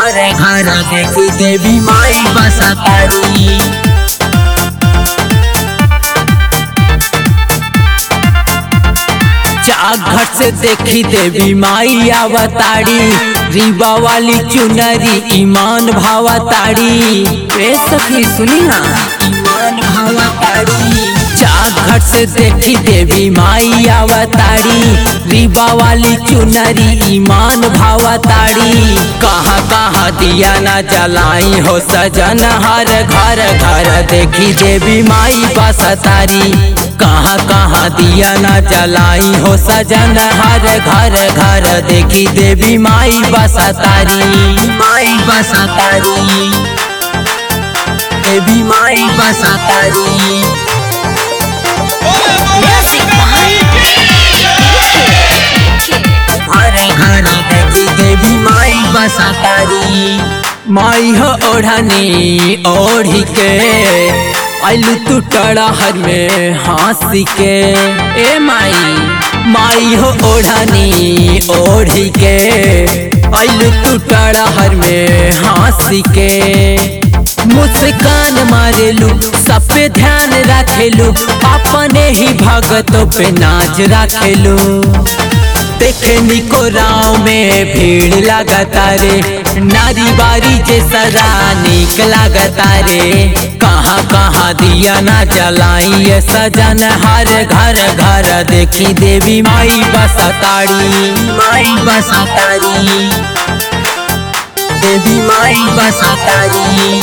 हरे घर देखी देवी माई बसतारी घट से देखी देवी माई आवताड़ी रीवा वाली चुनरी ईमान भावताड़ी रे सखी सुनी ना ईमान भावताड़ी घट से देखी देवी माई आवताड़ी रीवा वाली चुनरी ईमान भावताड़ी कहाँ कहाँ दिया ना जलाई हो सजन हर घर घर देखी देवी माई बसतारी कहाँ कहाँ दिया ना जलाई हो सजन हर घर घर देखी देवी माई बसतारी माई बसतारी देवी माई बसतारी हरे घर देखी देवी माई बसतारी माई हो ओढ़नी ओढ़ी के आलू तू टड़हर में हंसी के ए माई माई हो ओढ़नी ओढ़ी के आलू तू टड़हर में हंसी के मुस्कान मारेलू सब पे ध्यान रखेलू अपने ही भगतों पे नाच रखेलू देखे निको राव में भीड़ लगता रे नारी बारी जे सरा निक लगता रे कहाँ कहाँ दिया ना जलाई ये सजन हर घर घर देखी देवी माई बसताड़ी माई बसतारी देवी माई बसतारी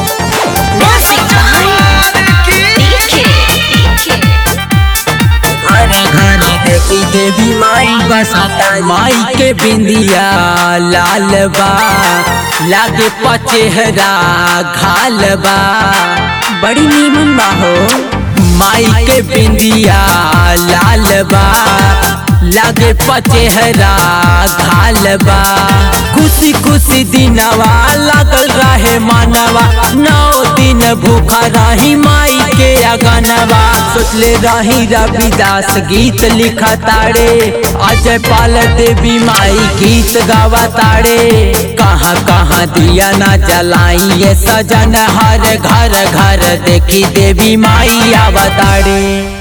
घर देखी देवी माई बसता माई के बिंदिया लाल बा लागे पचेहरा घाल बा बड़ी नीमन बा हो माई के बिंदिया लाल बा लागे पचेहरा घाल बा खुशी खुशी दिनवा लगल रहे मानवा नौ दिन भूखा रही माई के अगनवा सोचले रही रविदास गीत लिखा ताड़े अजय पाल देवी माई गीत गावा ताड़े कहाँ कहाँ दिया ना जलाई ये सजन हर घर घर देखी देवी माई आवताड़े